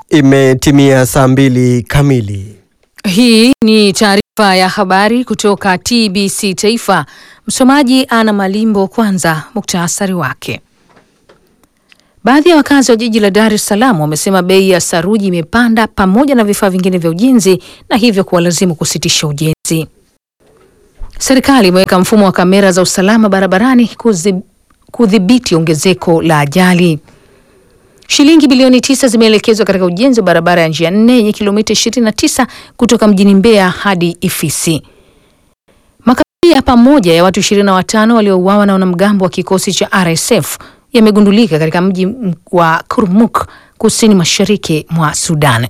Imetimia saa mbili kamili. Hii ni taarifa ya habari kutoka TBC Taifa. Msomaji Ana Malimbo. Kwanza muktasari wake. Baadhi ya wakazi wa jiji la Dar es Salaam wamesema bei ya saruji imepanda pamoja na vifaa vingine vya ujenzi na hivyo kuwalazimu kusitisha ujenzi. Serikali imeweka mfumo wa kamera za usalama barabarani kudhibiti ongezeko la ajali. Shilingi bilioni tisa zimeelekezwa katika ujenzi wa barabara ya njia nne yenye kilomita 29 kutoka mjini Mbeya hadi Ifisi. Makaburi ya pamoja ya watu 25 waliouawa na wanamgambo wa kikosi cha RSF yamegundulika katika mji wa Kurmuk kusini mashariki mwa Sudan.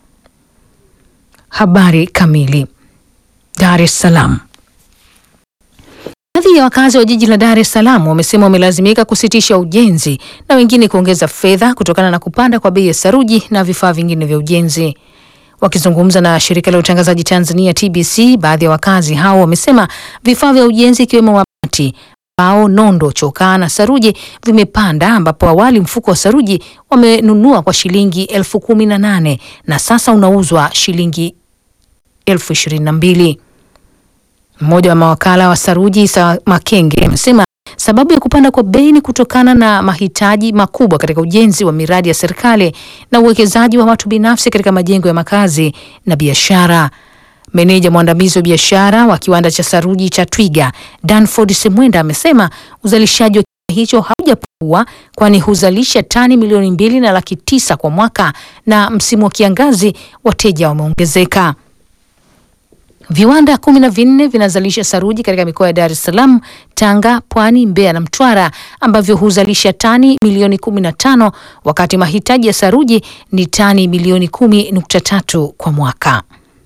Habari kamili. Dar es Salaam. Baadhi ya wakazi wa jiji la Dar es Salaam wamesema wamelazimika kusitisha ujenzi na wengine kuongeza fedha kutokana na kupanda kwa bei ya saruji na vifaa vingine vya ujenzi. Wakizungumza na shirika la utangazaji Tanzania TBC, baadhi ya wakazi hao wamesema vifaa vya ujenzi ikiwemo mabati, mbao, nondo, chokaa na saruji vimepanda, ambapo awali mfuko wa saruji wamenunua kwa shilingi elfu kumi na nane na sasa unauzwa shilingi elfu ishirini na mbili. Mmoja wa mawakala wa saruji Isa Makenge amesema sababu ya kupanda kwa bei ni kutokana na mahitaji makubwa katika ujenzi wa miradi ya serikali na uwekezaji wa watu binafsi katika majengo ya makazi na biashara. Meneja mwandamizi wa biashara wa kiwanda cha saruji cha Twiga Danford Semwenda amesema uzalishaji wa kiwanda hicho haujapungua kwani huzalisha tani milioni mbili na laki tisa kwa mwaka na msimu wa kiangazi wateja wameongezeka. Viwanda kumi na vinne vinazalisha saruji katika mikoa ya Dar es Salaam, Tanga, Pwani, Mbeya na Mtwara ambavyo huzalisha tani milioni kumi na tano wakati mahitaji ya saruji ni tani milioni kumi nukta tatu kwa mwaka.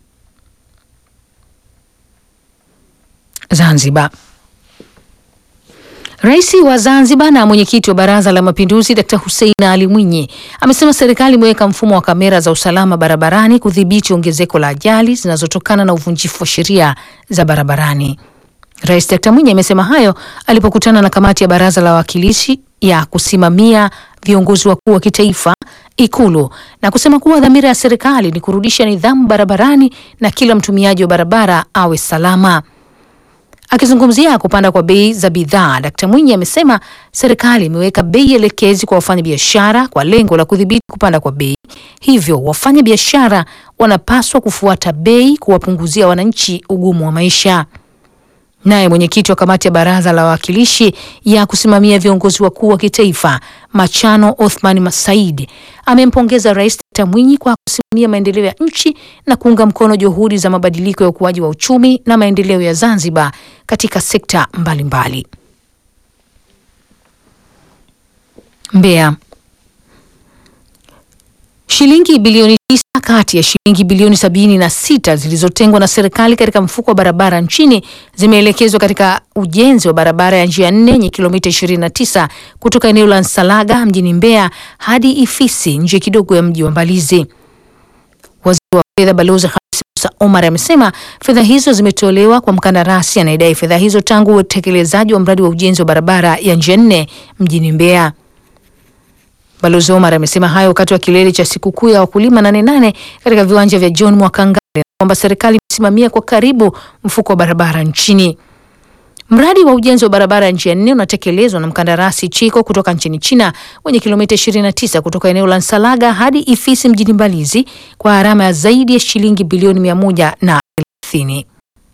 Zanzibar. Rais wa Zanzibar na mwenyekiti wa Baraza la Mapinduzi Dkt. Hussein Ali Mwinyi amesema serikali imeweka mfumo wa kamera za usalama barabarani kudhibiti ongezeko la ajali zinazotokana na uvunjifu wa sheria za barabarani. Rais Dkt. Mwinyi amesema hayo alipokutana na kamati ya Baraza la Wawakilishi ya kusimamia viongozi wakuu wa kitaifa Ikulu na kusema kuwa dhamira ya serikali ni kurudisha nidhamu barabarani na kila mtumiaji wa barabara awe salama. Akizungumzia kupanda kwa bei za bidhaa, Dkt. Mwinyi amesema serikali imeweka bei elekezi kwa wafanyabiashara kwa lengo la kudhibiti kupanda kwa bei. Hivyo wafanyabiashara wanapaswa kufuata bei kuwapunguzia wananchi ugumu wa maisha. Naye mwenyekiti wa kamati ya baraza la wawakilishi ya kusimamia viongozi wakuu wa kitaifa Machano Othman Masaid amempongeza Rais Dkt. Mwinyi kwa kusimamia maendeleo ya nchi na kuunga mkono juhudi za mabadiliko ya ukuaji wa uchumi na maendeleo ya Zanzibar katika sekta mbalimbali. Mbeya. Shilingi bilioni tisa kati ya shilingi bilioni sabini na sita zilizotengwa na serikali katika mfuko wa barabara nchini zimeelekezwa katika ujenzi wa barabara ya njia nne yenye kilomita 29 kutoka eneo la Nsalaga mjini Mbeya hadi Ifisi nje kidogo ya mji wa Mbalizi. Waziri wa fedha Balozi Hamis Musa Omar amesema fedha hizo zimetolewa kwa mkandarasi anayedai fedha hizo tangu utekelezaji wa mradi wa ujenzi wa barabara ya njia nne mjini Mbeya. Balozi Omar amesema hayo wakati wa kilele cha sikukuu ya wakulima nane nane katika viwanja vya John Mwakangale kwamba serikali imesimamia kwa karibu mfuko wa barabara nchini. Mradi wa ujenzi wa barabara ya njia nne unatekelezwa na mkandarasi Chiko kutoka nchini China wenye kilomita 29 kutoka eneo la Nsalaga hadi Ifisi mjini Mbalizi kwa gharama ya zaidi ya shilingi bilioni mia moja na thelathini.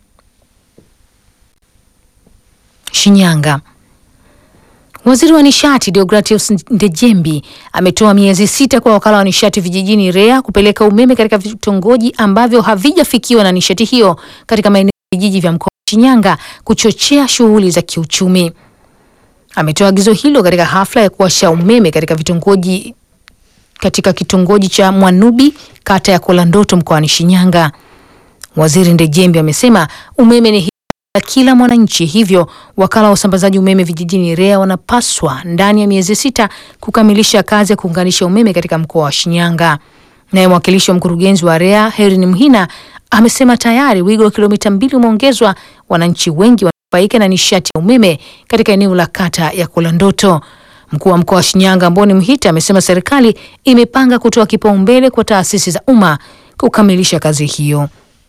Shinyanga. Waziri wa nishati Deogratius Ndejembi ametoa miezi sita kwa wakala wa nishati vijijini REA kupeleka umeme katika vitongoji ambavyo havijafikiwa na nishati hiyo katika maeneo ya vijiji vya mkoa wa Shinyanga kuchochea shughuli za kiuchumi. Ametoa agizo hilo katika hafla ya kuwasha umeme katika vitongoji katika kitongoji cha Mwanubi kata ya Kolandoto mkoani Shinyanga. Waziri Ndejembi amesema umeme ni la kila mwananchi, hivyo wakala wa usambazaji umeme vijijini REA wanapaswa ndani ya miezi sita kukamilisha kazi ya kuunganisha umeme katika mkoa wa Shinyanga. Naye mwakilishi wa mkurugenzi wa REA Herin Mhina amesema tayari wigo wa kilomita mbili umeongezwa, wananchi wengi wanufaika na nishati ya umeme katika eneo la kata ya Kolandoto. Mkuu wa mkoa wa Shinyanga Amboni Mhita amesema serikali imepanga kutoa kipaumbele kwa taasisi za umma kukamilisha kazi hiyo.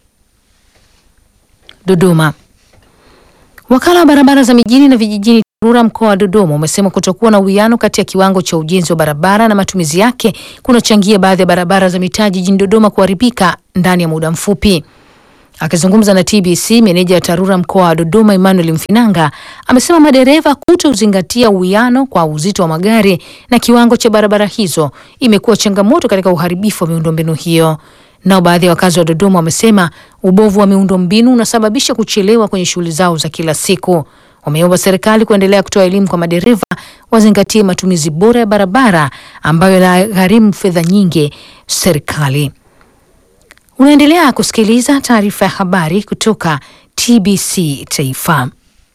Dodoma. Wakala wa barabara za mijini na vijijini TARURA mkoa wa Dodoma umesema kutokuwa na uwiano kati ya kiwango cha ujenzi wa barabara na matumizi yake kunachangia baadhi ya barabara za mitaa jijini Dodoma kuharibika ndani ya muda mfupi. Akizungumza na TBC, meneja wa TARURA mkoa wa Dodoma Emmanuel Mfinanga amesema madereva kutozingatia uwiano kwa uzito wa magari na kiwango cha barabara hizo imekuwa changamoto katika uharibifu wa miundombinu hiyo. Nao baadhi ya wakazi wa Dodoma wamesema ubovu wa miundombinu unasababisha kuchelewa kwenye shughuli zao za kila siku. Wameomba serikali kuendelea kutoa elimu kwa madereva wazingatie matumizi bora ya barabara ambayo yanagharimu fedha nyingi serikali. Unaendelea kusikiliza taarifa ya habari kutoka TBC Taifa.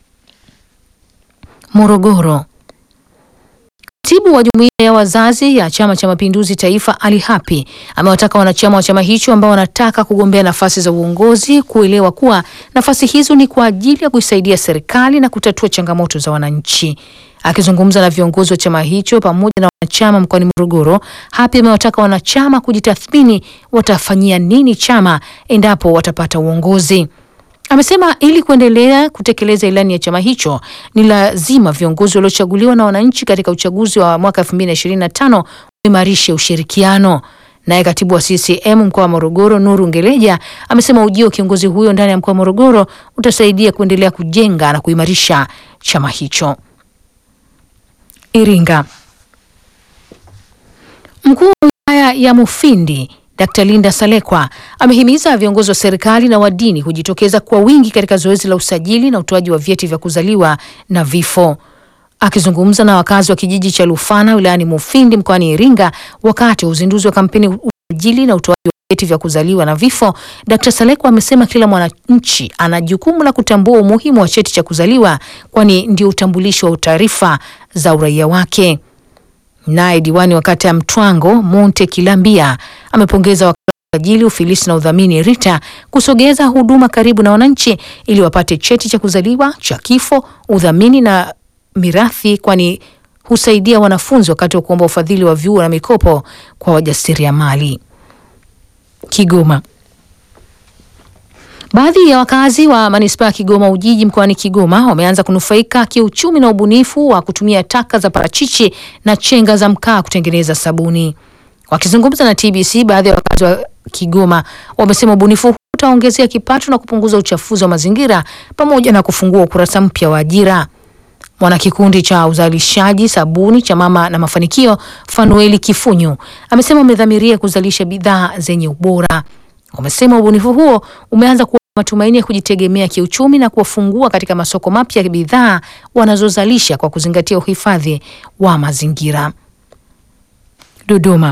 Morogoro. Katibu wa jumuiya ya wazazi ya Chama cha Mapinduzi Taifa Ali Hapi amewataka wanachama wa chama hicho ambao wanataka kugombea nafasi za uongozi kuelewa kuwa nafasi hizo ni kwa ajili ya kuisaidia serikali na kutatua changamoto za wananchi. Akizungumza na viongozi wa chama hicho pamoja na wanachama mkoani Morogoro, Hapi amewataka wanachama kujitathmini watafanyia nini chama endapo watapata uongozi. Amesema ili kuendelea kutekeleza ilani ya chama hicho ni lazima viongozi waliochaguliwa na wananchi katika uchaguzi wa mwaka 2025 waimarishe ushirikiano. Naye katibu wa CCM mkoa wa Morogoro Nuru Ngeleja amesema ujio wa kiongozi huyo ndani ya mkoa wa Morogoro utasaidia kuendelea kujenga na kuimarisha chama hicho. Iringa. Mkuu wa wilaya ya Mufindi Dkt. Linda Salekwa amehimiza viongozi wa serikali na wa dini kujitokeza kwa wingi katika zoezi la usajili na utoaji wa vyeti vya kuzaliwa na vifo. Akizungumza na wakazi wa kijiji cha Lufana wilayani Mufindi mkoani Iringa wakati wa uzinduzi wa kampeni usajili na utoaji wa vyeti vya kuzaliwa na vifo, Dkt. Salekwa amesema kila mwananchi ana jukumu la kutambua umuhimu wa cheti cha kuzaliwa kwani ndio utambulisho wa taarifa za uraia wake. Naye diwani wa kata ya Mtwango Monte Kilambia amepongeza wakala wa usajili, ufilisi na udhamini RITA kusogeza huduma karibu na wananchi ili wapate cheti cha kuzaliwa, cha kifo, udhamini na mirathi, kwani husaidia wanafunzi wakati wa kuomba ufadhili wa vyuo na mikopo kwa wajasiriamali. Kigoma. Baadhi ya wakazi wa manispaa ya Kigoma Ujiji mkoani Kigoma wameanza kunufaika kiuchumi na ubunifu wa kutumia taka za parachichi na chenga za mkaa kutengeneza sabuni. Wakizungumza na TBC, baadhi ya wakazi wa Kigoma wamesema ubunifu huu utaongezea kipato na kupunguza uchafuzi wa mazingira pamoja na kufungua ukurasa mpya wa ajira. Mwanakikundi cha uzalishaji sabuni cha Mama na Mafanikio, Fanueli Kifunyu, amesema wamedhamiria kuzalisha bidhaa zenye ubora. Wamesema ubunifu huo umeanza kuwa matumaini ya kujitegemea kiuchumi na kuwafungua katika masoko mapya ya bidhaa wanazozalisha kwa kuzingatia uhifadhi wa mazingira. Dodoma.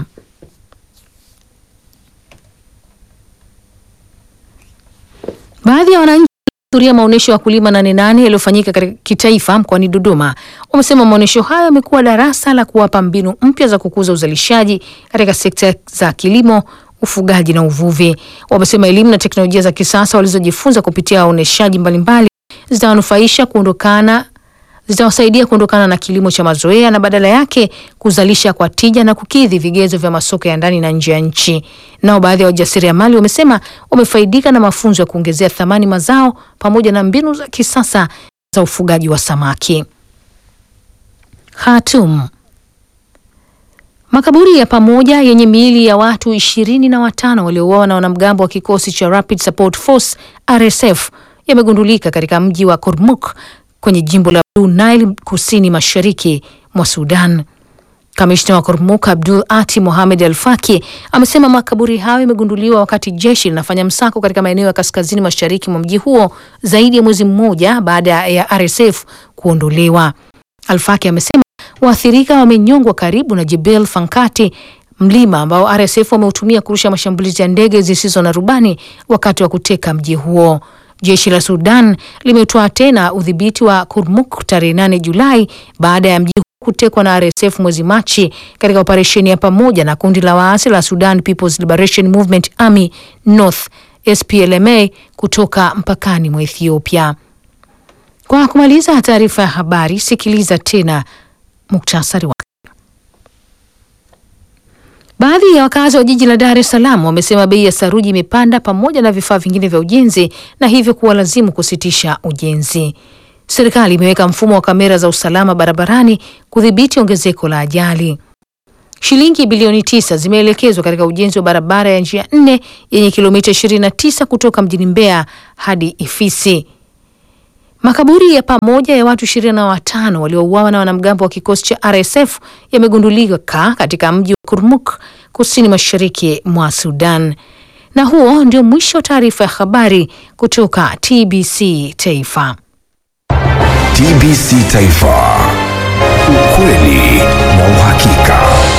Baadhi ya wananchi waliohudhuria maonyesho ya wakulima nane nane yaliyofanyika katika kitaifa mkoani Dodoma wamesema maonyesho hayo yamekuwa darasa la kuwapa mbinu mpya za kukuza uzalishaji katika sekta za kilimo ufugaji na uvuvi. Wamesema elimu na teknolojia za kisasa walizojifunza kupitia waoneshaji mbalimbali zitawanufaisha kuondokana zitawasaidia kuondokana na kilimo cha mazoea na badala yake kuzalisha kwa tija na kukidhi vigezo vya masoko ya ndani na nje ya nchi. Nao baadhi ya wajasiriamali wamesema wamefaidika na mafunzo ya kuongezea thamani mazao pamoja na mbinu za kisasa za ufugaji wa samaki. Khartoum. Makaburi ya pamoja yenye miili ya watu ishirini na watano waliouawa na wanamgambo wa kikosi cha Rapid Support Force RSF yamegundulika katika mji wa Kurmuk kwenye jimbo la Blue Nile kusini mashariki mwa Sudan. Kamishna wa Kurmuk Abdul Ati Mohamed Al Faki amesema makaburi hayo yamegunduliwa wakati jeshi linafanya msako katika maeneo ya kaskazini mashariki mwa mji huo zaidi ya mwezi mmoja baada ya RSF kuondolewa. Al Faki amesema waathirika wamenyongwa karibu na Jebel Fankati, mlima ambao RSF wameutumia kurusha mashambulizi ya ndege zisizo na rubani wakati wa kuteka mji huo. Jeshi la Sudan limetoa tena udhibiti wa Kurmuk tarehe 8 Julai baada ya mji huo kutekwa na RSF mwezi Machi katika operesheni ya pamoja na kundi la waasi la Sudan People's Liberation Movement Army North SPLMA kutoka mpakani mwa Ethiopia. Kwa kumaliza taarifa ya habari, sikiliza tena muktasari wake. Baadhi ya wakazi wa jiji la Dar es Salaam wamesema bei ya saruji imepanda pamoja na vifaa vingine vya ujenzi na hivyo kuwalazimu kusitisha ujenzi. Serikali imeweka mfumo wa kamera za usalama barabarani kudhibiti ongezeko la ajali. Shilingi bilioni tisa zimeelekezwa katika ujenzi wa barabara ya njia nne yenye kilomita 29 kutoka mjini Mbeya hadi Ifisi. Makaburi ya pamoja ya watu ishirini na watano waliouawa na wanamgambo wa kikosi cha RSF yamegundulika katika mji wa Kurmuk kusini mashariki mwa Sudan. Na huo ndio mwisho wa taarifa ya habari kutoka TBC Taifa. TBC Taifa, ukweli na uhakika.